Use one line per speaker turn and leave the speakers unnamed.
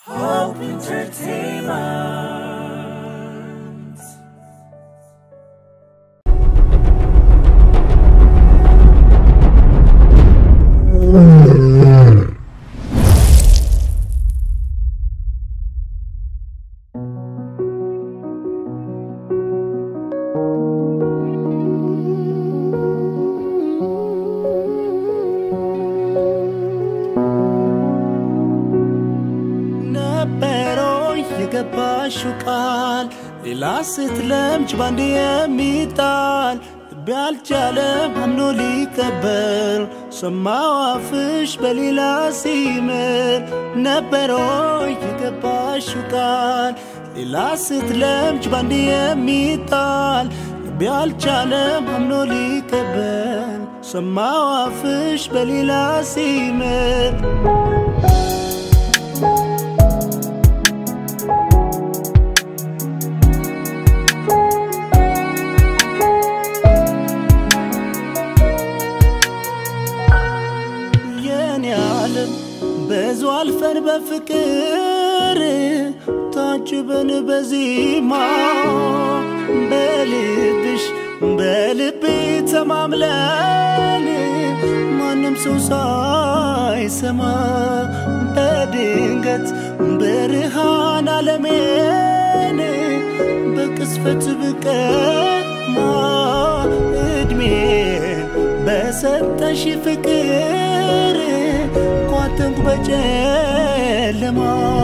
Hope Entertainment.
ነበሮ የገባሽው ቃል ሌላ ስትለምጅ ባንድ የሚጣል ልቤ አልቻለም አምኖ ሊቀበል ሰማው አፍሽ በሌላ ሲምል ነበሮ የገባሽው ቃል ሌላ ስትለምጅ ባንድ የሚጣል ልቤ አልቻለም አምኖ ሊቀበል ሰማው አፍሽ በሌላ ሲምል የኔ ዓለም ብዙ አልፈን በፍቅር ታጅበን በዜማ በልብሽ በልቤ ተማምለን ማንም ሰው ሳይሰማ በድንገት ብርሃን ዓለሜን በቅስፈት ብቀማ እድሜን በሰጠሽ ፍቅር ኳተንኩ በጨለማ